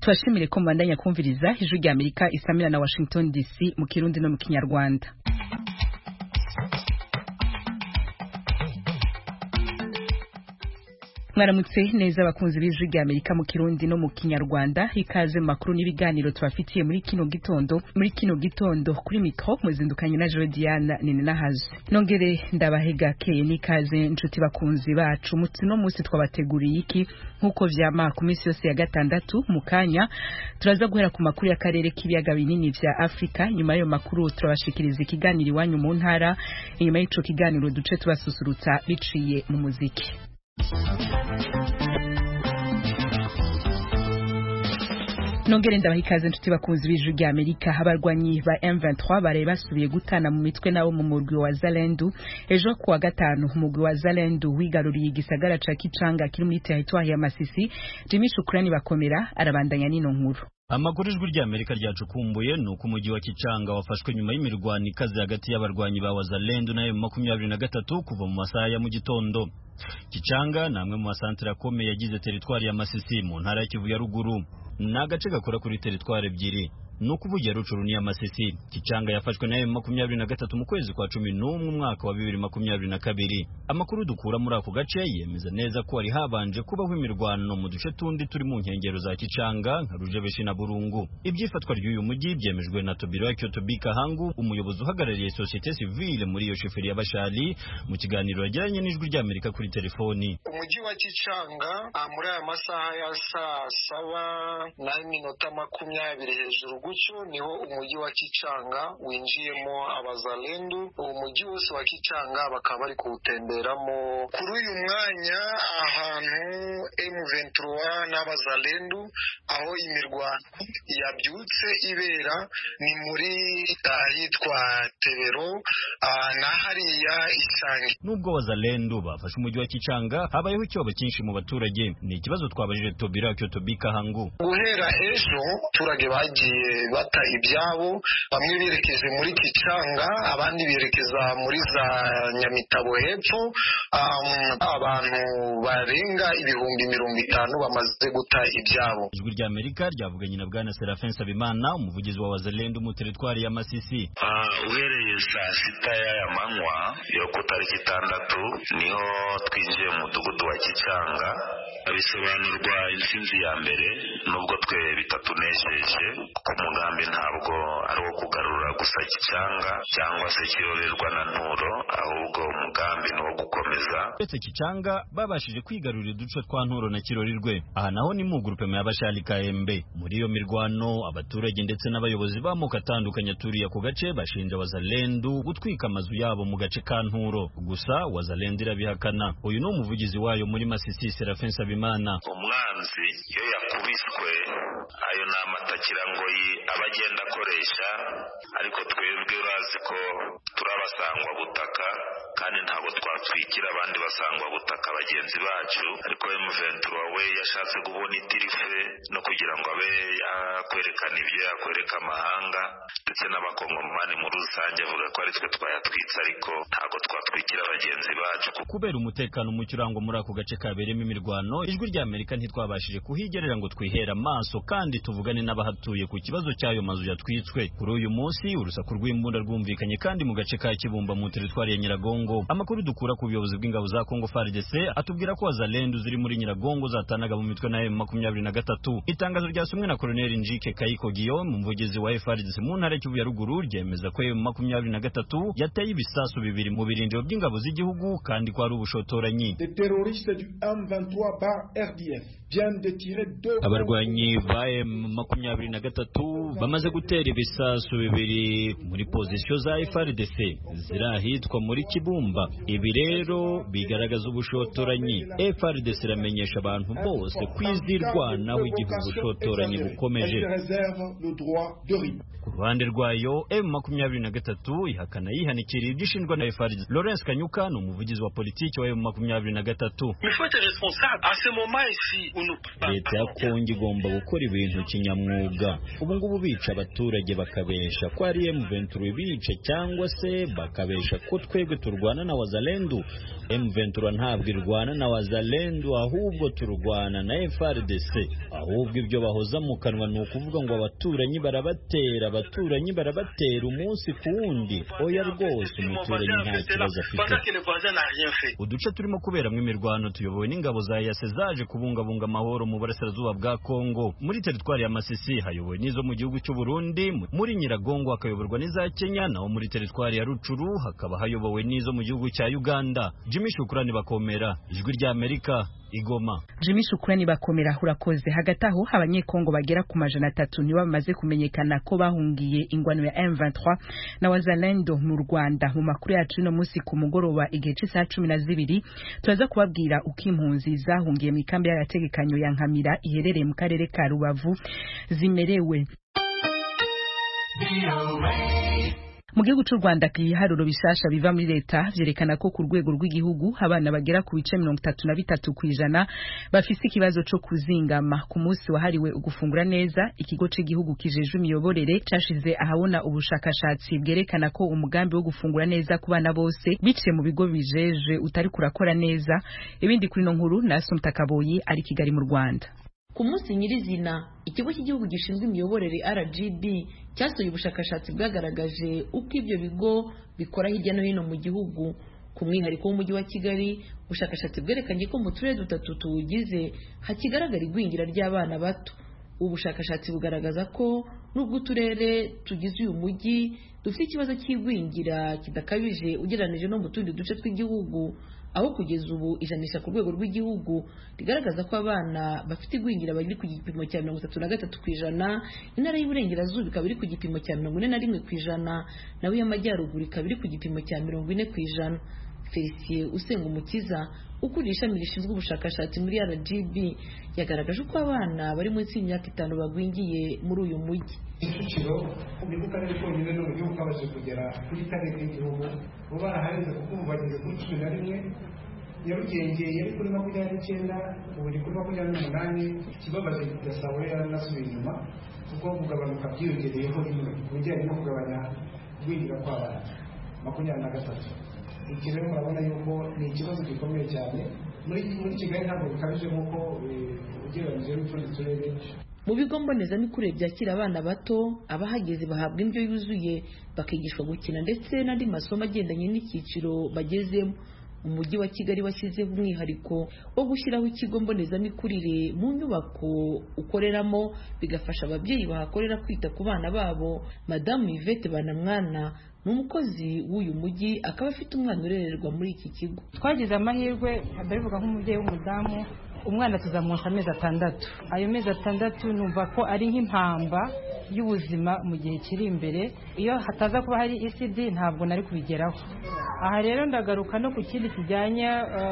tubashimire ko mubandanya kumviriza ijwi rya amerika isamira na washington dc mu kirundi no mu kinyarwanda mwaramutse neza abakunzi b'ijwi rya amerika mu kirundi no mu kinyarwanda ikaze mu makuru n'ibiganiro tubafitiye muri kino gitondo muri kino gitondo kuri mikro muzindukanye na Jodiana nini nahaze nongere ndabahega keye n'ikaze nshuti bakunzi bacu mutsino munsi twabateguriye iki nkuko vyama ku minsi yose ya gatandatu mu kanya turaza guhera ku makuru y'akarere k'ibiyaga binini vya Afrika nyuma y'ayo makuru turabashikiriza ikiganiro iwanyu mu ntara inyuma y'ico kiganiro duce tubasusurutsa biciye mu muziki nongere ndabaha ikaze nshuti bakunzi b'ijwi rya amerika abarwanyi ba M23 baraye basubiye gutana mu mitwe nabo mu murwi wa Zalendu ejo kuwa gatanu umurwi wa Zalendu wigaruriye igisagara ca Kicanga kiri muri territoire ya Masisi Jimmy Shukrani bakomera arabandanya nino nkuru amakuru ijwi rya amerika ryacukumbuye ni uko umujyi wa kicanga wafashwe nyuma y'imirwano ikaze hagati y'abarwanyi ba wazalendu na makumyabiri na gatatu kuva mu masaha ya mu gitondo kicanga ni amwe mu masantere akomeye yagize teritwari ya masisi mu ntara ya kivu ya ruguru ni agace gakora kuri teritwari ebyiri ni ukuvugira rucuru n'iya masisi kicanga yafashwe na makumyabiri na gatatu mu kwezi kwa cumi n'umwe umwaka wa bibiri makumyabiri na kabiri amakuru dukura muri ako gace yemeza neza ko hari habanje kubaho imirwano mu duce tundi turi mu nkengero za kicanga nka rujebeshi na burungu ibyifatwa ry'uyu mujyi byemejwe na tobiro kyotobika hangu umuyobozi uhagarariye sosiyete sivile muri iyo sheferi ya bashali mu kiganiro yagiranye n'ijwi ry'amerika kuri telefoni umujyi wa kicanga muri aya masaha ya saa saba n'iminota makumyabiri hejuru gutyo niho umujyi wa kicanga winjiyemo abazalendu uwo mujyi wose wa kicanga bakaba bari kuwutemberamo kuri uyu mwanya ahantu M23 n'abazalendu aho imirwano yabyutse ibera ni muri ahitwa Tebero na hariya Isange nubwo abazalendu bafashe umujyi wa kicanga habayeho ikibazo cyinshi mu baturage ni ikibazo twabajije Tobira Kyotobika Hangu guhera ejo abaturage bagiye bata ibyabo bamwe berekeje muri Kicanga abandi berekeza muri za Nyamitabo hepfo abantu barenga ibihumbi mirongo itanu bamaze guta ibyabo ijwi rya Amerika ryavuganye na bwana Serafin Sabimana umuvugizi wa Wazalendo mu teritwari ya Masisi uhereye saa sita y'aya manywa yo ku tariki itandatu niho twinjiye mu mudugudu wa Kicanga bisobanurwa intsinzi ya mbere nubwo twe bitatunejeje kuko umugambi ntabwo ari uwo kugarura gusa Kicanga cyangwa se kirorerwa na nturo ahubwo umugambi ni uwo gukomeza uretse Kicanga babashije kwigarurira uduce twa nturo na kirorirwe aha naho ni mu grupe ya bashali kaembe muri iyo mirwano abaturage ndetse n'abayobozi b'amoko atandukanye aturiye ako gace bashinja wazalendu gutwika amazu yabo mu gace ka nturo gusa wazalendu irabihakana uyu ni umuvugizi wayo muri Masisi Serafin Sabimana umwanzi iyo yakubiswe ayo ni amatakirangoyi aba agenda akoresha ariko twebwe urazi ko turabasangwa butaka kandi ntabwo twatwikira abandi basangwa butaka bagenzi bacu ariko M23 we yashatse kubona itirife no kugira ngo abe yakwerekana ibyo yakwereka amahanga ndetse n'abakongomani muri rusange avuga ko ari twe twayatwitse ariko ntabwo twatwikira bagenzi bacu kubera umutekano muke urangwa muri ako gace kabereyemo imirwano ijwi rya Amerika ntitwabashije kuhigerera ngo twihere amaso kandi tuvugane n'abahatuye ku kibazo cy'ayo mazu yatwitswe kuri uyu munsi urusaku rw'imbunda rwumvikanye kandi mu gace ka Kibumba mu teritwari ya Nyiragongo amakuru dukura ku buyobozi bw'ingabo za Kongo FARDC atubwira ko wazalendu ziri muri Nyiragongo zatanaga mu mitwe na M23 itangazo ryasomwe na Colonel Njike Kayiko Guillaume umuvugizi wa FARDC mu ntara y'Kivu ya ruguru ryemeza ko M23 yateye ibisasu bibiri mu birindiro by'ingabo z'igihugu kandi ko ari ubushotoranyi abarwanyi ba M23 bamaze gutera ibisasu bibiri muri pozisiyo za FARDC ziri ahitwa muri Kibumba ibi rero bigaragaza ubushotoranyi FARDC iramenyesha abantu bose kwizirwanaho igihe ubushotoranyi bukomeje ku ruhande rwayo m makumyabiri na gatatu ihakana yihanikiriye ibyo ishinjwa na FARDC Lawrence Kanyuka ni umuvugizi wa politiki wa m makumyabiri na gatatu leta ya kongo igomba gukora ibintu kinyamwuga ubu ngubu bica abaturage bakabesha ko ari M23 bica cyangwa se bakabesha ko twebwe turwana na wazalendu M23 ntabwo irwana na wazalendu ahubwo turwana na FRDC ahubwo ibyo bahoza mu kanwa ni ukuvuga ngo abaturanyi barabatera abaturanyi barabatera umunsi ku wundi oya rwose umuturanyi nta kibazo afite uduce turimo kuberamo imirwano tuyobowe n'ingabo za yase zaje kubungabunga amahoro mu burasirazuba bwa Kongo muri teritwari ya Masisi hayobowe n'izo mu gihugu cy'u Burundi muri Nyiragongo hakayoborwa n'iza Kenya naho muri teritwari ya Rucuru hakaba hayobowe n'izo mu gihugu cya Uganda Jimmy Shukrani bakomera ijwi rya Amerika Igoma Jimmy Shukrani bakomera urakoze hagati aho abanyekongo bagera ku majana atatu nibo bamaze kumenyekana ko bahungiye ingwano ya M23 na wazalendo mu Rwanda mu makuru yacu no munsi ku mugoroba igihe cy'isaha cumi na zibiri turaza kubabwira uko impunzi zahungiye mu ikambi y'agategekanyo ya Nkamira iherereye mu karere ka Rubavu zimerewe mu gihugu cy'u Rwanda ibiharuro bishasha biva muri leta vyerekana ko ku rwego rw'igihugu abana bagera ku bice mirongo itatu na bitatu kw'ijana bafise ikibazo co kuzingama ku munsi wahariwe ugufungura neza ikigo c'igihugu kijejwe imiyoborere cashize ahabona ubushakashatsi bwerekana ko umugambi wo gufungura neza ku bana bose biciye mu bigo bijeje utari kurakora neza ibindi kuri no nkuru na Assumpta Kaboyi ari Kigali mu Rwanda ku munsi nyirizina ikigo cy'igihugu gishinzwe imiyoborere RGB cyasohoye ubushakashatsi bwagaragaje uko ibyo bigo bikora hirya no hino mu gihugu ku mwihariko w'umujyi wa Kigali ubushakashatsi bwerekanye ko mu turere dutatu tuwugize hakigaragara igwingira ry'abana bato ubu bushakashatsi bugaragaza ko nubwo uturere tugize uyu mujyi dufite ikibazo cy'igwingira kidakabije ugereranije no mu tundi duce tw'igihugu aho kugeza ubu ijanisha ku rwego rw'igihugu rigaragaza ko abana bafite igwingira bari ku gipimo cya mirongo itatu na gatatu ku ijana intara y'uburengerazuba ikaba iri ku gipimo cya mirongo ine na rimwe ku ijana naho iy'amajyaruguru ikaba iri ku gipimo cya mirongo ine ku ijana felicien usenga umukiza ukuriye ishami rishinzwe ubushakashatsi muri rgb yagaragaje uko abana bari munsi y'imyaka itanu bagwingiye muri uyu mujyi kicukiro ni ko karere konyine no mu gihugu kabashije kugera kuri kane k'igihugu bo baraharenze kuko ubu bageze kuri cumi na rimwe nyarugenge yari kuri makumyabiri n'icyenda ubu ni kuri makumyabiri n'umunani ikibabaje gasabo yaranasubiye inyuma kuko kugabanuka byiyongereyeho rimwe ku bijyanye no kugabanya kugwingira kw'abana makumyabiri na gatatu iki rero murabona yuko ni ikibazo gikomeye cyane muri muri kigali ntabwo bikabije nk'uko ugereranyije n'utundi turere mu bigo mbonezamikurire byakira abana bato abahageze bahabwa indyo yuzuye bakigishwa gukina ndetse n'andi masomo agendanye n'icyiciro bagezemo umujyi wa kigali washyizeho umwihariko wo gushyiraho ikigo mbonezamikurire mu nyubako ukoreramo bigafasha ababyeyi bahakorera kwita ku bana babo madamu yvette banamwana ni umukozi w'uyu mujyi akaba afite umwana urererwa muri iki kigo twagize amahirwe ndabivuga nk'umubyeyi w'umudamu umwana tuzamuha amezi atandatu ayo mezi atandatu numva ko ari nk'impamba y'ubuzima mu gihe kiri imbere iyo hataza kuba hari ECD ntabwo nari kubigeraho aha rero ndagaruka no ku kindi kijyanye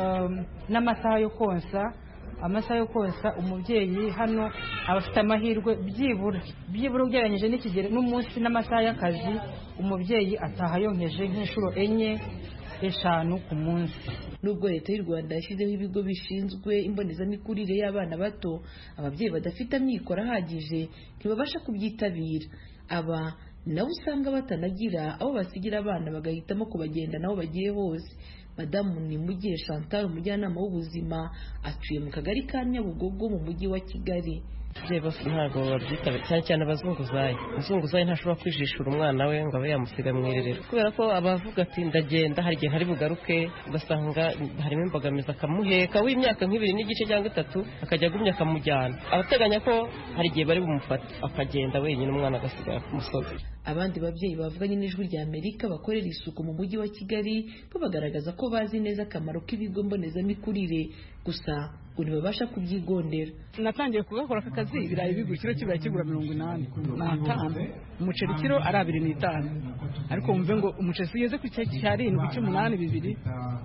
n'amasaha yo konsa amasaha yo konsa umubyeyi hano aba afite amahirwe byibura byibura ugereranyije n'ikigero n'umunsi n'amasaha y'akazi umubyeyi ataha yonkeje nk'inshuro enye eshanu ku munsi nubwo leta y'u rwanda yashyizeho ibigo bishinzwe imbonezamikurire y'abana bato ababyeyi badafite amikoro ahagije ntibabasha kubyitabira aba nabo usanga batanagira abo basigira abana bagahitamo kubagendana aho bagiye hose madamu ni mugiye chantal umujyanama w'ubuzima atuye mu kagari ka nyabugogo mu mujyi wa kigali ntabwo babyitabira cyane cyane abazunguzayi umuzunguzayi ntashobora kwijishura umwana we ngo abe yamusiga mu irerero kubera ko abavuga ati ndagenda hari igihe ntari bugaruke ugasanga harimo imbogamizi akamuheka w'imyaka nk'ibiri n'igice cyangwa itatu akajya agumya akamujyana abateganya ko hari igihe bari bumufate akagenda wenyine umwana agasigara ku musozi abandi babyeyi bavuganye n'ijwi rya amerika bakorera isuku mu mujyi wa kigali bo bagaragaza ko bazi neza akamaro k'ibigo mbonezamikurire gusa ngo ntibabasha kubyigondera natangiye kugakora aka kazi ibirayi bigura ikiro kibirayi kigura mirongo inani n'atanu umuceri kiro ari abiri n'itanu ariko wumve ngo umuceri ugeze ku cyarindwi cy'umunani bibiri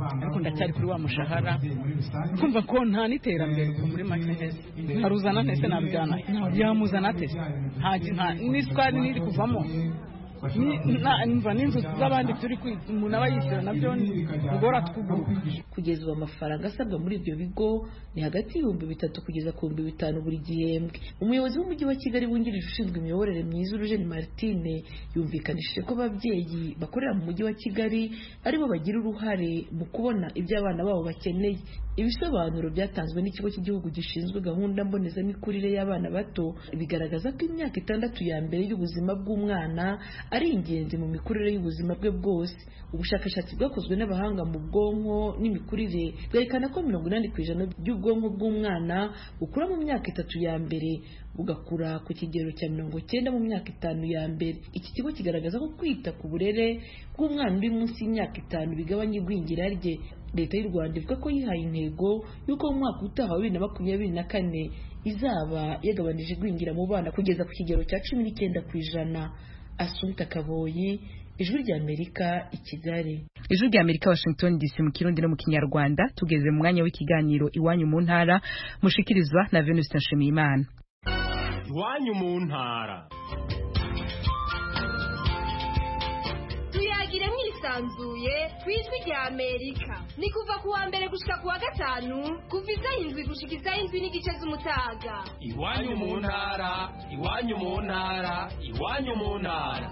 ariko ndacyari kuri wa mushahara kumva ko nta n'iterambere ubu muri make ntese nkaruzana ntese narujyana yamuzana atese n'isukari n'iri kuvamo mva n'inzu z'abandi turi umuntu aba yishyura nabyo ntugora twuguru kugeza ubu amafaranga asabwa muri ibyo bigo ni hagati y'ibihumbi bitatu kugeza ku bihumbi bitanu buri gihembwe umuyobozi w'umujyi wa kigali wungirije ushinzwe imiyoborere myiza urujeni martine yumvikanishije ko ababyeyi bakorera mu mujyi wa kigali aribo bagira uruhare mu kubona ibyo abana babo bakeneye ibisobanuro byatanzwe n'ikigo cy'igihugu gishinzwe gahunda mbonezamikurire y'abana bato bigaragaza ko imyaka itandatu ya mbere y'ubuzima bw'umwana ari ingenzi mu mikurire y'ubuzima bwe bwose ubushakashatsi bwakozwe n'abahanga mu bwonko n'imikurire bwerekana ko mirongo inani ku ijana by'ubwonko bw'umwana bukura mu myaka itatu ya mbere bugakura ku kigero cya mirongo cyenda mu myaka itanu ya mbere iki kigo kigaragaza ko kwita ku burere bw'umwana uri munsi y'imyaka itanu bigabanya igwingira rye leta y'u rwanda ivuga ko yihaye intego y'uko mu mwaka utaha wa bibiri na makumyabiri na kane izaba yagabanije igwingira mu bana kugeza ku kigero cya cumi n'icyenda ku ijana asunta kaboyi ijwi ry'amerika i kigali ijwi ry'amerika washington dc mu kirundi no mu kinyarwanda tugeze mu mwanya w'ikiganiro iwanyu mu ntara mushikirizwa na venuste nshimiyimana iwanyu mu ntara tuyagire mwisanzuye ku ijwi rya amerika ni kuva ku wa mbere gushika ku wa gatanu kuva isaha indwi gushika isaha indwi n'igice z'umutaga iwanyu mu ntara iwanyu mu ntara iwanyu mu ntara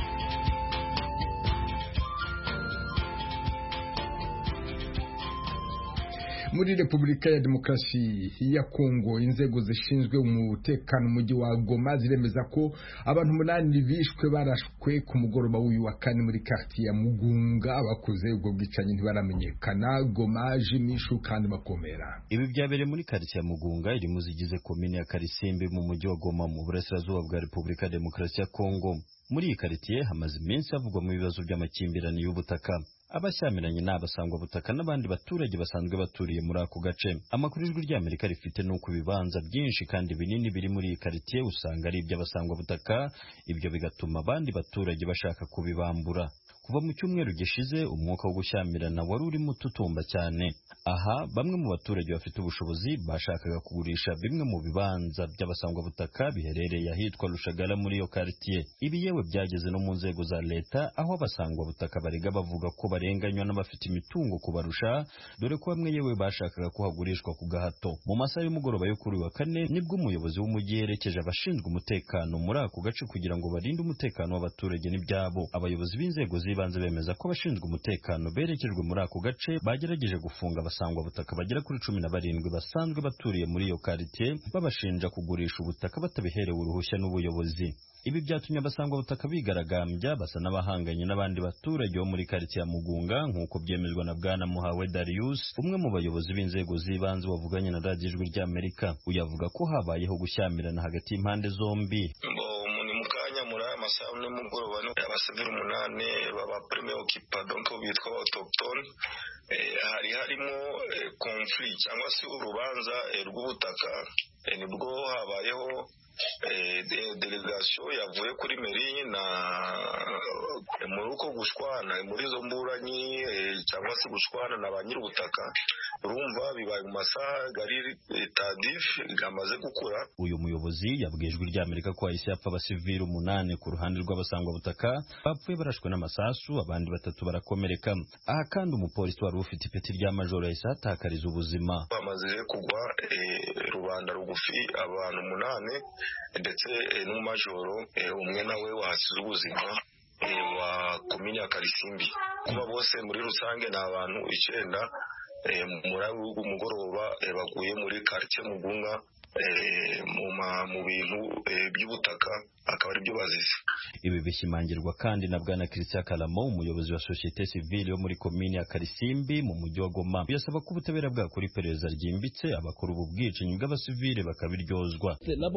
muri repubulika ya demokarasi ya kongo inzego zishinzwe umutekano umujyi wa goma ziremeza ko abantu umunani bishwe barashwe ku mugoroba w'uyu wa kane muri quartier ya mugunga abakoze ubwo bwicanyi ntibaramenyekana goma jimishu kandi bakomera ibi byabereye muri quartier ya mugunga iri mu zigize komine ya karisimbi mu mujyi wa goma mu burasirazuba bwa repubulika ya demokarasi ya kongo muri iyi quartier hamaze iminsi havugwamo ibibazo by'amakimbirane y'ubutaka abashyamiranye ni abasangwabutaka n'abandi baturage basanzwe baturiye muri ako gace amakuru ijwi ry'amerika rifite ni uko ibibanza byinshi kandi binini biri muri iyi karitsiye usanga ari iby'abasangwabutaka ibyo bigatuma abandi baturage bashaka kubibambura kuva mu cyumweru gishize umwuka wo gushyamirana wari urimo ututumba cyane aha bamwe mu baturage bafite ubushobozi bashakaga kugurisha bimwe mu bibanza by'abasangwabutaka biherereye ahitwa rushagara muri iyo quartier ibi yewe byageze no mu nzego za leta aho abasangwabutaka barega bavuga ko barenganywa n'abafite imitungo kubarusha dore ko bamwe yewe bashakaga ko hagurishwa ku gahato mu masaha y'umugoroba yo kuri wa kane nibwo umuyobozi w'umujyi yerekeje abashinzwe umutekano muri ako gace kugira ngo barinde umutekano w'abaturage n'ibyabo abayobozi b'inzego z'ibanze bemeza ko abashinzwe umutekano berekejwe muri ako gace bagerageje gufunga abasangwa butaka bagera kuri cumi na barindwi basanzwe baturiye muri iyo quartier babashinja kugurisha ubutaka batabiherewe uruhushya n'ubuyobozi ibi byatumye abasangwa butaka bigaragambya basa n'abahanganye n'abandi baturage bo muri quartier ya Mugunga nk'uko byemezwa na bwana Muhawe Darius umwe mu bayobozi b'inzego z'ibanze bavuganye na radiyo ijwi ry'Amerika uyavuga ko habayeho gushyamirana hagati y'impande zombi muri aya masaha nimugoroba ni abasivili umunani baba prime okipa donc bitwa autochtone hari harimo conflit cyangwa se urubanza rw'ubutaka nibwo habayeho delegasiyo yavuye kuri meri na muri uko gushwana muri izo mburanyi cyangwa se gushwana na ba nyir'ubutaka urumva bibaye mu masaha gari tadif gamaze gukura uyu muyobozi yabwiye ijwi ry'amerika ko hahise hapfa abasivili umunani ku ruhande rw'abasangwabutaka bapfuye barashwe n'amasasu abandi batatu barakomereka aha kandi umupolisi wari ufite ipeti rya majoro yahise ahatakariza ubuzima bamaze kugwa rubanda rugufi abantu umunani ndetse n'umumajoro umwe nawe wahasize ubuzima wa komini ya karisimbi kuba bose muri rusange ni abantu icyenda muri mugoroba baguye muri karitsiye mugunga mu bintu by'ubutaka akaba ari byo bazize ibi bishimangirwa kandi na bwana christian karamo umuyobozi wa sosiyete sivile yo muri komini ya karisimbi mu mujyi wa goma yasaba ko ubutabera bwakora iperereza ryimbitse abakora ubu bwicanyi bw'abasivile bakabiryozwa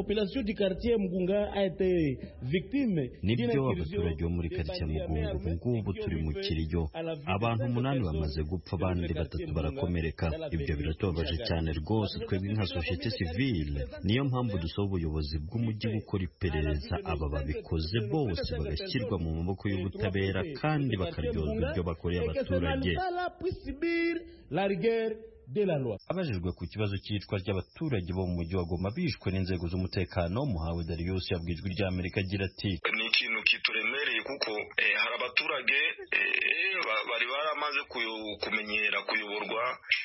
nibyo abaturage bo muri karitsiye mugunga ubu ngubu turi mu kiriyo abantu umunani bamaze gupfa abandi batatu barakomereka ibyo biratubabaje cyane rwose twebwe nka sosiyete sivile civile niyo mpamvu dusaba ubuyobozi bw'umujyi gukora iperereza aba babikoze bose bagashyirwa mu maboko y'ubutabera kandi bakaryozwa ibyo bakoreye abaturage abajijwe ku kibazo cy'iyicwa ry'abaturage bo mu mujyi wa Goma bishwe n'inzego z'umutekano muhawe Darius yabwiye ijwi ry'Amerika agira ati ni ikintu kituremereye kuko eh, hari abaturage eh, ba- bari baramaze kuyo- kumenyera kuyoborwa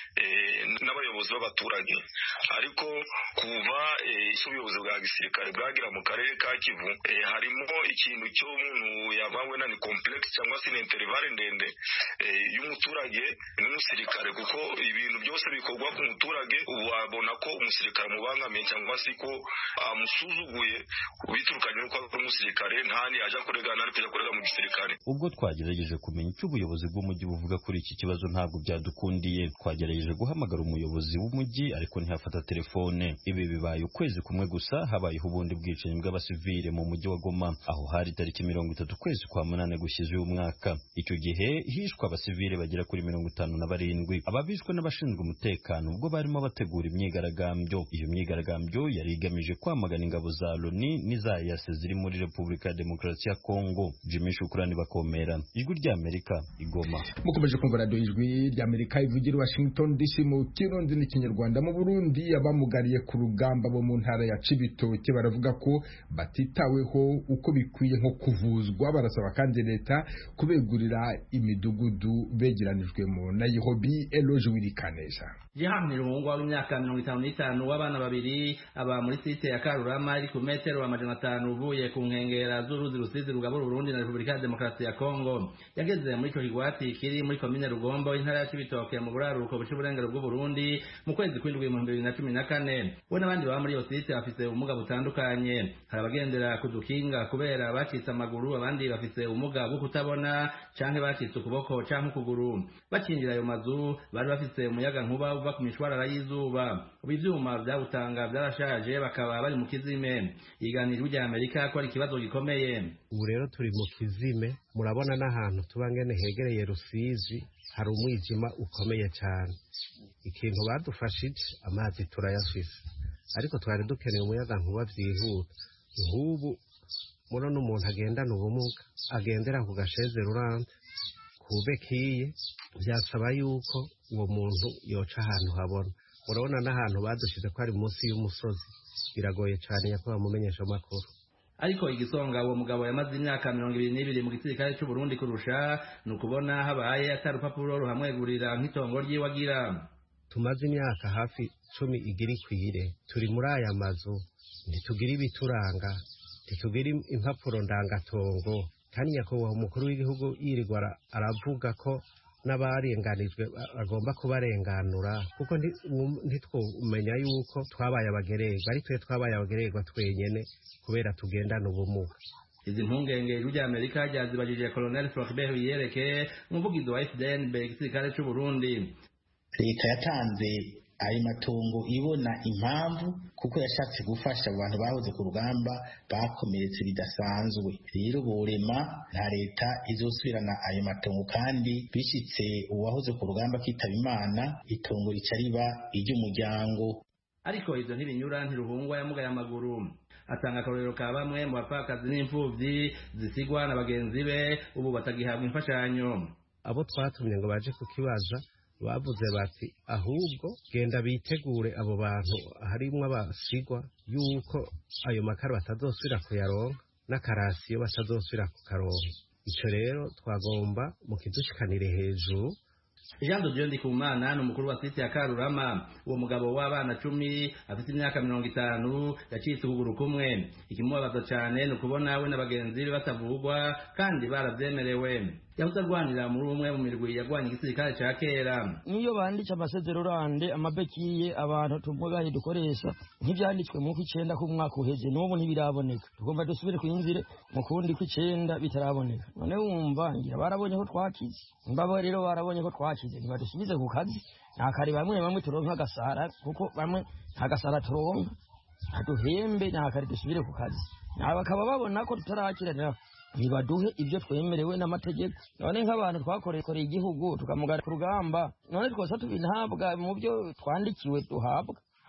eh, n'abayobozi b'abaturage ariko kuva eh, isi ubuyobozi bwa gisirikare bwagira mu karere ka Kivu eh, harimo ikintu cy'umuntu yabawe na ni complex cyangwa se ni intervale ndende eh, y'umuturage n'umusirikare kuko ibintu byose bikorwa ku muturage ubu wabona ko umusirikare amubangamiye cyangwa se ko amusuzuguye biturukanye n'uko ari umusirikare ntani yaje kuregana ari kujya kurega mu gisirikare ubwo twagerageje kumenya icyo ubuyobozi bw'umujyi buvuga kuri iki kibazo ntabwo byadukundiye twagerageje guhamagara umuyobozi w'umujyi ariko ntihafata telefone ibi bibaye ukwezi kumwe gusa habayeho ubundi bwicanyi bw'abasivile mu mujyi wa Goma aho hari tariki mirongo itatu ukwezi kwa munane gushize uyu mwaka icyo gihe hishwe abasivile bagera kuri mirongo itanu na barindwi ababishwe n'abashinzwe umutekano ubwo barimo bategura imyigaragambyo iyo myigaragambyo yari igamije kwamagana ingabo za loni n'iza yase ziri muri repubulika ya demokarasi ya kongo jimmy shukurani bakomera ijwi ry'amerika igoma mukomeje kumva radiyo ijwi ry'amerika ivugira i washington dc mu kirundi n'ikinyarwanda mu burundi abamugariye ku rugamba bo mu ntara ya cibitoke baravuga ko batitaweho uko bikwiye nko kuvuzwa barasaba kandi leta kubegurira imidugudu begeranijwemo na yehobi eloge wirikaneza Jehan Mirungwa w'imyaka mirongo itanu n'itanu w'abana babiri aba muri site ya Karurama iri ku metero amajana atanu uvuye ku nkengera z'uruzi rusizi rugabura Burundi na Repubulika ya Demokarasi ya Kongo yageze muri ico kigwati kiri muri komine Rugombo intara ya Cibitoke mu buraruko buca uburengero bw'u Burundi mu kwezi kw'indwi mu bibiri na cumi na kane we n'abandi baba muri iyo site bafise ubumuga butandukanye hari abagendera ku dukinga kubera bacitse amaguru abandi bafise ubumuga bwo kutabona canke bacitse ukuboko canke ukuguru bakinjira ayo mazu bari bafise umuyaga nkuba uva ku mishwarara y'izuba ubu ivyuma vyawutanga vyarashaje bakaba bari mu kizime iganiro rya Amerika ko ari ikibazo gikomeye ubu rero turi mu kizime murabona n'ahantu tuba ngene hegereye rusizi hari umwijima ukomeye cyane ikintu badufashije amazi turayafise ariko twari dukeneye umuyaga nkuba vyihuta nk'ubu murabona umuntu agendana ubumuga agendera ku gasheze rurante kube kiye byasaba yuko uwo muntu yoca ahantu habona urabona n'ahantu badushize ko ari munsi y'umusozi biragoye cyane yakuba mumenyesha amakuru ariko igisonga uwo mugabo yamaze imyaka mirongo ibiri n'ibiri mu gisirikare cy'u Burundi kurusha ni ukubona habaye atari urupapuro ruhamwegurira nk'itongo ryiwe agira tumaze imyaka hafi cumi igira ikwire turi muri aya mazu ntitugira ibituranga ntitugira impapuro ndangatongo kandi nyakubahwa umukuru w'igihugu yirirwa aravuga ko n'abarenganijwe agomba kubarenganura kuko ntitwumenya yuko twabaye abagererwa ari twe twabaye abagererwa twenyene kubera tugendana ubumuga izi mpungenge ijwi rya amerika ryazibajije colonel floribert wiyereke umuvugizi wa fdnb igisirikare cy'u burundi leta yatanze ayo matungo ibona impamvu kuko yashatse gufasha abantu bahoze ku rugamba bakomeretse bidasanzwe rero borema nta leta izosubirana ayo matongo kandi bishyitse uwahoze ku rugamba akitaba imana itongo rica riba iry'umuryango ariko ibyo ntibinyura ntiruhungwa yamugaye amaguru atanga akarorero ka bamwe mu bapfakazi n'imfubyi zisigwa na bagenzi be ubu batagihabwa imfashanyo abo twatumye ngo baje kukibaza bavuze bati ahubwo genda bitegure abo bantu harimwo abasigwa yuko ayo makara batazosubira kuyaronka n'akarasiyo batazosubira kukaronka icyo rero twagomba mu kidushikanire hejuru Jean de Dieu Ndikumana ni umukuru wa site ya Karurama uwo mugabo w'abana cumi afite imyaka mirongo itanu yacitse ukuguru kumwe ikimubabaza cyane ni ukubona we na bagenzi be batavugwa kandi baravyemerewe yahoze arwanira muri umwe mu mirwi yarwanya igisirikare ca kera niyo banditse amasezerorande amabekiye abantu tumugaye dukoresha nk'ivyanditswe mu kw'icenda k'umwaka uheze n'ubu ntibiraboneka tugomba dusubire kwinzire mu kundi kw'icenda bitaraboneka none wumva ngira barabonye ko twakize mbabo rero barabonye ko twakize ntibadusubize ku kazi nta kare bamwe bamwe turonka agasara kuko bamwe nta gasara turonka ntaduhembe nta kare dusubire ku kazi nawe bakaba babona ko tutarakiranira ntibaduhe ibyo twemerewe n'amategeko none nk'abantu twakoreye igihugu tukamugara ku rugamba none twose tubinhabwa mu byo twandikiwe duhabwa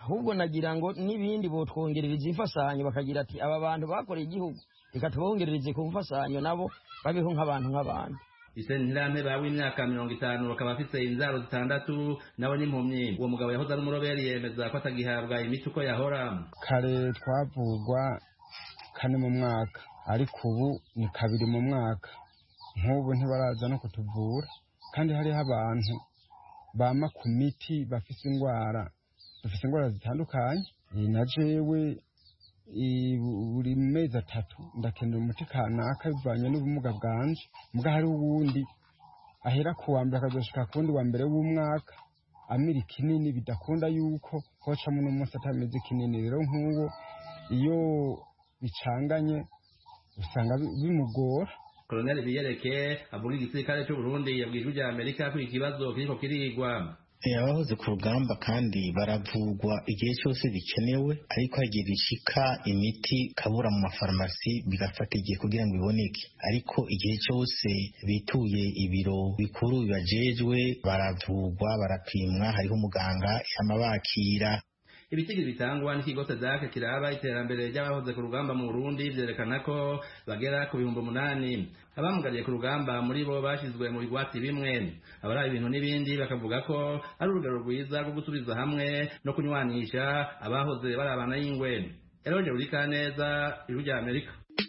ahubwo nagira ngo n'ibindi botwongerereza imfasanyo bakagira ati aba bantu bakoreye igihugu reka tubongerereze ku mfasanyo nabo babeho nk'abantu nk'abantu isentirame bawe imyaka mirongo itanu bakaba afite inzaro zitandatu nawe n'impumyi uwo mugabo yahoze ari umuroberi yemeza ko atagihabwa imiti uko yahora kare twavugwa kane mu mwaka ariko ubu ni kabiri mu mwaka nk'ubu ntibaraza no kutuvura kandi hariho abantu bama ku miti bafite indwara bafite indwara zitandukanye na jewe buri mezi atatu ndakenera umuti kanaka bivanye n'ubumuga bwanje mbwa hari uwundi ahera ku wa mbere akazoshika ku wundi wa mbere w'umwaka amira ikinini bidakunda yuko hocamo n'umunsi atameze kinini rero nk'uwo iyo bicanganye usanga bimugora koloneli biyereke avuga igisirikare cy'uburundi yabwiye ijwi rya amerika ko ikibazo kiriko kirigwa abahoze ku rugamba kandi baravugwa igihe cyose bikenewe ariko hagiye bishika imiti kabura mu mafarumasi bigafata igihe kugira ngo iboneke ariko igihe cyose bituye ibiro bikuru bibajejwe baravugwa barapimwa hariho umuganga yama bakira ibitigiri bitangwa n'ikigo sedake kiraba iterambere ry'abahoze ku rugamba mu burundi vyerekana ko bagera ku bihumbi umunani abamugariye ku rugamba muri bo bashyizwe mu bigwati bimwe abari ibintu n'ibindi bakavuga ko ari urugero rwiza rwo gusubiza hamwe no kunywanisha abahoze barabana y'ingwe eroje urikaneza ijwi rya amerika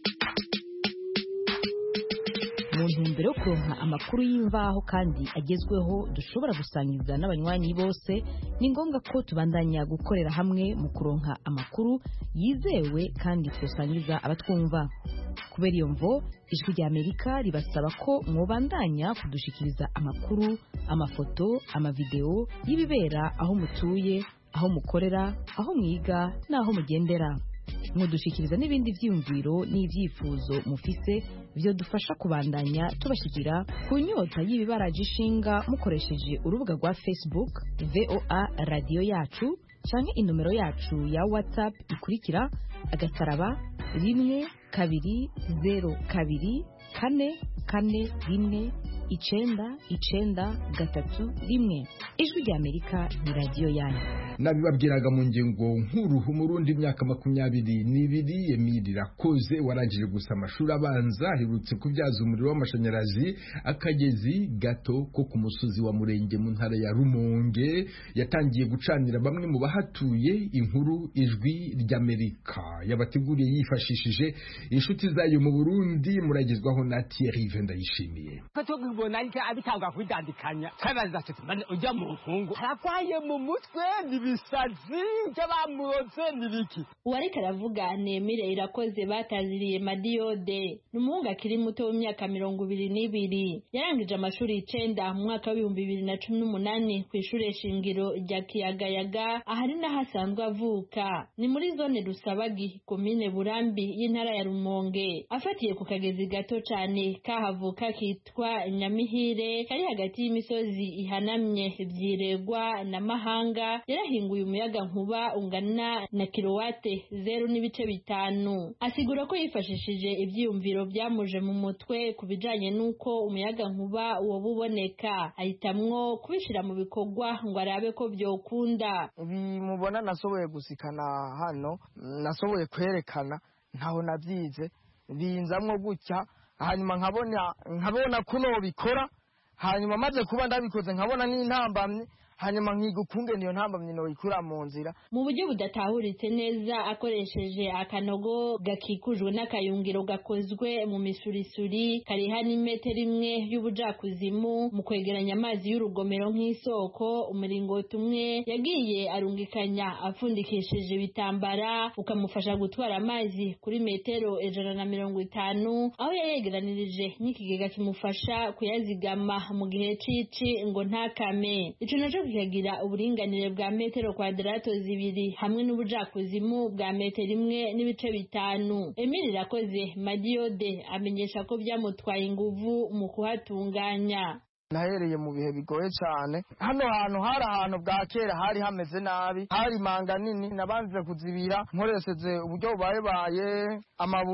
mu ntumbero yo kuronka amakuru y'imvaho kandi agezweho dushobora gusangiza n'abanywanyi bose ni ngombwa ko tubandanya gukorera hamwe mu kuronka amakuru yizewe kandi tusangiza abatwumva kubera iyo mvo ijwi rya amerika ribasaba ko mwobandanya kudushikiriza amakuru amafoto amavideo y'ibibera aho mutuye aho mukorera aho mwiga n'aho mugendera mudushikiriza n'ibindi byiyumviro n'ibyifuzo mufise byo dufasha kubandanya tubashyikira ku nyota y'ibibaraje ishinga mukoresheje urubuga rwa facebook voa radiyo yacu cyangwa inomero yacu ya whatsapp ikurikira agasaraba rimwe kabiri zeru kabiri kane kane rimwe icenda icenda gatatu rimwe ijwi rya amerika ni radiyo yanyu nabibabwiraga mu ngingo nkuru umurundi imyaka makumyabiri n'ibiri emili rakoze warangije gusa amashuri abanza aherutse kubyaza umuriro w'amashanyarazi akagezi gato ko ku musozi wa murenge mu ntara ya rumonge yatangiye gucanira bamwe mu bahatuye inkuru ijwi ry'amerika yabateguriye yifashishije inshuti zayo mu burundi muragezwaho na thierry vendayishimiye tubona ariko abitanga kwidandikanya twabaza tuti mbane ujya mu rukungu aragwaye mu mutwe nibisazi ibyo bamuroze nibiki uwariko aravuga nemire irakoze bataziriye madiyode ni umuhungu akiri muto w'imyaka mirongo ibiri n'ibiri yarangije amashuri icenda mu mwaka w'ibihumbi bibiri na cumi n'umunani ku ishure shingiro rya kiyagayaga ahari n'aho asanzwe avuka ni muri zone rusabagi komine burambi y'intara ya rumonge afatiye ku kagezi gato cane kahavuka kitwa nyamihire kari hagati y'imisozi ihanamye vyiregwa na mahanga yarahinguye umuyaga nkuba ungana na kilowate zeru n'ibice bitanu asigura ko yifashishije ivyiyumviro vyamuje mu mutwe ku bijanye n'uko umuyaga nkuba woba uboneka ahitamwo kubishira mu bikorwa ngo arabe ko vyokunda bimubona nasoboye gusikana hano nasoboye kwerekana ntaho navyize binzamwo gutya hanyuma nkabona nkabona kuno bikora hanyuma maze kuba ndabikoze nkabona n'intambamye hanyuma nkiga ukungene iyo ntambamye noyikura mu nzira mu buryo budatahuritse neza akoresheje akanogo gakikujwe n'akayungiro gakozwe mu misurisuri kariha n'imetero imwe y'ubujakuzimu mu kwegeranya amazi y'urugomero nk'isoko umuringoti umwe yagiye arungikanya apfundikishije ibitambara ukamufasha gutwara amazi kuri metero ijana na mirongo itanu aho yayegeranirije n'ikigega kimufasha kuyazigama mu gihe cici ngo ntakame ico naco kikagira uburinganire bwa metero kwadarato zibiri hamwe n'ubujakuzimu bwa metero imwe n'ibice bitanu emili irakoze madiyode amenyesha ko byamutwaye inguvu mu kuhatunganya nahereye mu bihe bigoye cyane hano hantu hari ahantu bwa kera hari hameze nabi hari manga nini nabanze kuzibira nkoresheje uburyo bubayebaye amabuye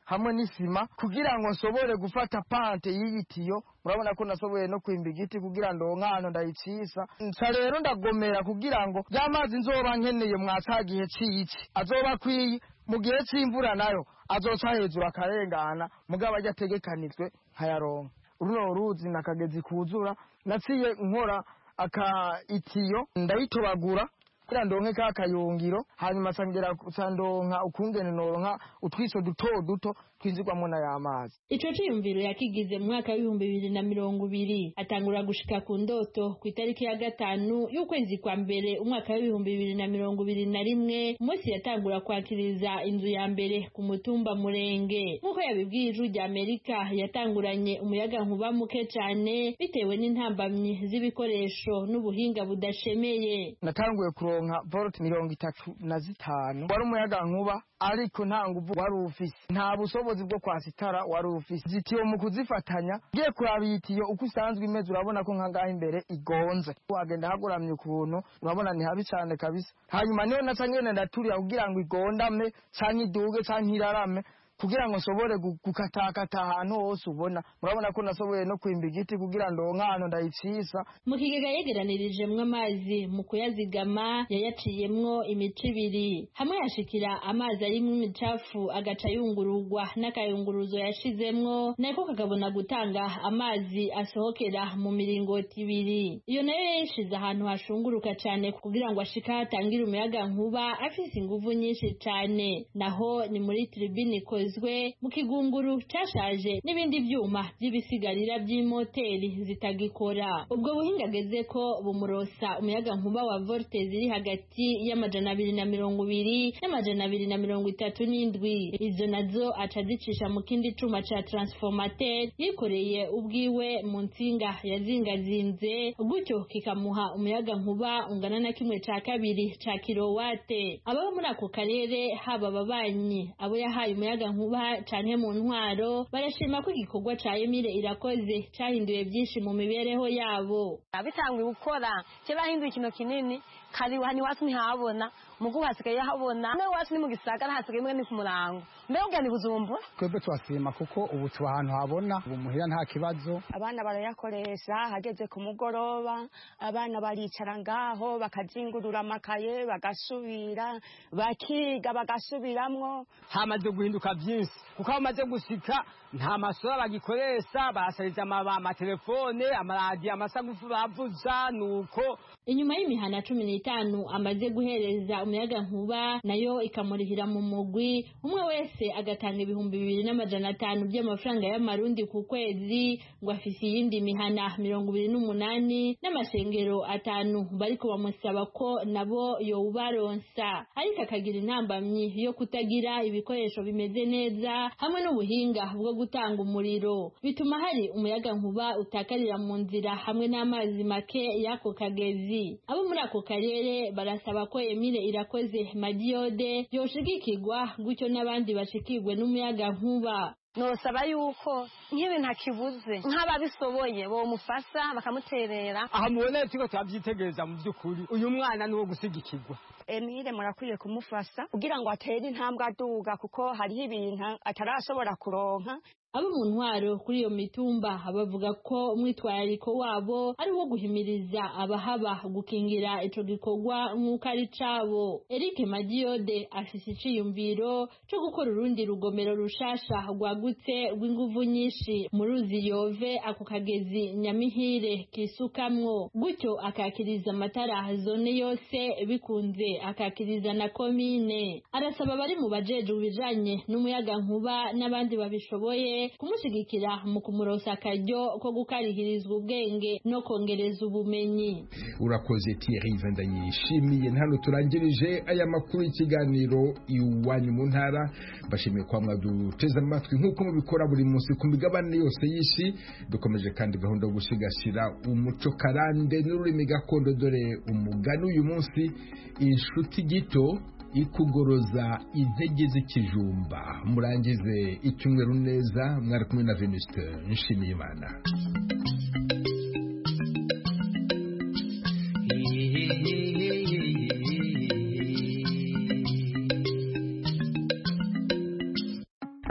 hamwe n'isima kugira ngo nsobore gufata pante y'iyi tiyo murabona ko nasoboye no kwimba igiti kugira ngo nkano ndayicisa nsa rero ndagomera kugira ngo ya mazi nzoba nkeneye mwa ca gihe c'ici azoba akwiye mu gihe c'imvura nayo azoca hejuru akarengana mugabo ajya ategekanijwe nkayaronka runo ruzi nakagezi kuzura naciye nkora aka itiyo ndayitobagura kugira ndonke ka kayungiro hanyuma sangera sandonka ukungene noronka utwiso duto duto twinjirwamo na y'amazi ico ciyumviro yakigize mu mwaka w'ibihumbi bibiri na mirongo ibiri atangura gushika ku ndoto ku itariki ya gatanu y'ukwezi kwa mbere umwaka w'ibihumbi bibiri na mirongo ibiri na rimwe umunsi yatangura kwakiriza inzu ya mbere ku mutumba murenge nk'uko yabibwiye ijwi rya amerika yatanguranye umuyaga nkuba muke cane bitewe n'intambamyi z'ibikoresho n'ubuhinga budashemeye natanguye kuronka volt mirongo itatu na zitanu wari umuyaga nkuba ariko nta nguvu wari ufise nta bushobozi bwo kwasitara wari ufise zitiyo mu kuzifatanya ngiye kuraba iyi tiyo uko isanzwe imeze urabona ko nkangaha imbere igonze wagenda haguramye ukuntu urabona ni habi cane kabisa hanyuma niyo naca ngene ndaturira kugira ngo igondame canke iduge canke irarame kugira ngo nsobore gukatakata ahantu hose ubona murabona ko nasoboye no kwimba igiti kugira ngo nkano ndayicisa mu kigega yegeranirijemwo amazi mu kuyazigama yayaciyemwo imico ibiri hamwe yashikira amazi arimwo imicafu agaca yungururwa n'akayunguruzo yashizemwo nako kakabona gutanga amazi asohokera mu miringoti ibiri iyo nayo yayishize ahantu hashunguruka cane kugira ngo ashika hatangire umuyaga nkuba afise inguvu nyinshi cane naho ni muri tribini bikozwe mu kigunguru cashaje n'ibindi vyuma vy'ibisigarira vy'imoteri zitagikora ubwo buhinga ageze ko bumurosa umuyaga nkuba wa volte ziri hagati y'amajana abiri na mirongo ibiri n'amajana abiri na mirongo itatu n'indwi izo nazo aca azicisha mu kindi cuma ca transformateur yikoreye ubwiwe mu nsinga yazingazinze gutyo kikamuha umuyaga nkuba ungana na kimwe ca kabiri ca kilowate ababa muri ako karere haba ababanyi abo yahaye umuyaga nkuba canke mu ntwaro barashima ko igikorwa ca Emile irakoze cahinduye byinshi mu mibereho yabo abitanguye gukora cyo bahinduye ikintu kinini kari hani wacu ntihabona mugu hasigaye habona nawe wacu ni mu gisagara hasigaye imwe ni ku murango mbega ugana ibujumbura twebwe turasima kuko ubu tuba ahantu habona ubu muhira nta kibazo abana barayakoresha hageze ku mugoroba abana baricara ngaho bakazingurura amakaye bagasubira bakiga bagasubiramwo hamaze guhinduka byinshi kuko aho bamaze gushika nta masura bagikoresha barasariza amatelefone amaradiyo amasagufu bavuza nuko inyuma y'imihana cumi n'itanu amaze guhereza umuyaga nkuba nayo ikamurihira mu mugwi umwe wese agatanga ibihumbi bibiri n'amajana atanu by'amafaranga y'amarundi ku kwezi ngo afise iyindi mihana mirongo ibiri n'umunani n'amashengero atanu bariko bamusaba ko nabo yowubaronsa ariko akagira intambamyi yo kutagira ibikoresho bimeze neza hamwe n'ubuhinga bwo gutanga umuriro bituma hari umuyaga nkuba utakarira mu nzira hamwe n'amazi make y'ako kagezi abo muri ako karere barasaba ko Emile irakoze madiyode yoshigikirwa gutyo n'abandi bashikirwe n'umuyaga nkuba nosaba yuko nk'ibintu akibuze nk'ababishoboye bomufasha bakamuterera aha mubona turiko turavyitegereza mu by'ukuri uyu mwana ni uwo gusigikirwa Emile murakwiye kumufasha kugira ngo atere intambwe aduga kuko hariho ibintu atarashobora kuronka abo mu ntwaro kuri iyo mitumba bavuga ko umwitwarariko wabo ari uwo guhimiriza abahaba gukingira ico gikorwa nk'uko ari cabo Eric Madiyode afise iciyumviro co gukora urundi rugomero rushasha rwagutse rw'inguvu nyinshi mu ruzi yove ako kagezi nyamihire kisukamwo gutyo akakiriza amatara zone yose bikunze akakiriza na komine arasaba abari mu bajejwe ibijanye n'umuyaga nkuba n'abandi babishoboye kumushigikira mu kumurosa akaryo ko gukarihirizwa ubwenge no kongereza ubumenyi urakoze Thierry ndayishimiye hano turangirije aya makuru y'ikiganiro iwanyu mu ntara bashimiye kwa mwaduteze amatwi nk'uko mubikora buri munsi ku migabane yose y'isi dukomeje kandi gahunda yo gusigasira umuco karande n'ururimi gakondo dore umugani uyu munsi inshuti gito ikugoroza intege z'ikijumba murangize icyumweru neza mwari kumwe na venuste nshimiye imana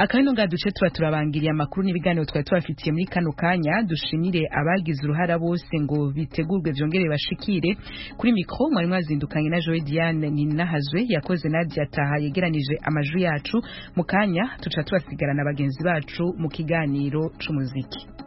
akabino nga duce tuba turabangiriye amakuru n'ibiganiro twari tubafitiye muri kano kanya dushimire abagize uruhara bose ngo bitegurwe byongere bashikire kuri mikro mwari mwazindukanye na Joy Diane Ninahazwe yakoze Nadia Taha yegeranije amajwi yacu mu kanya tuca tubasigarana bagenzi bacu mu kiganiro c'umuziki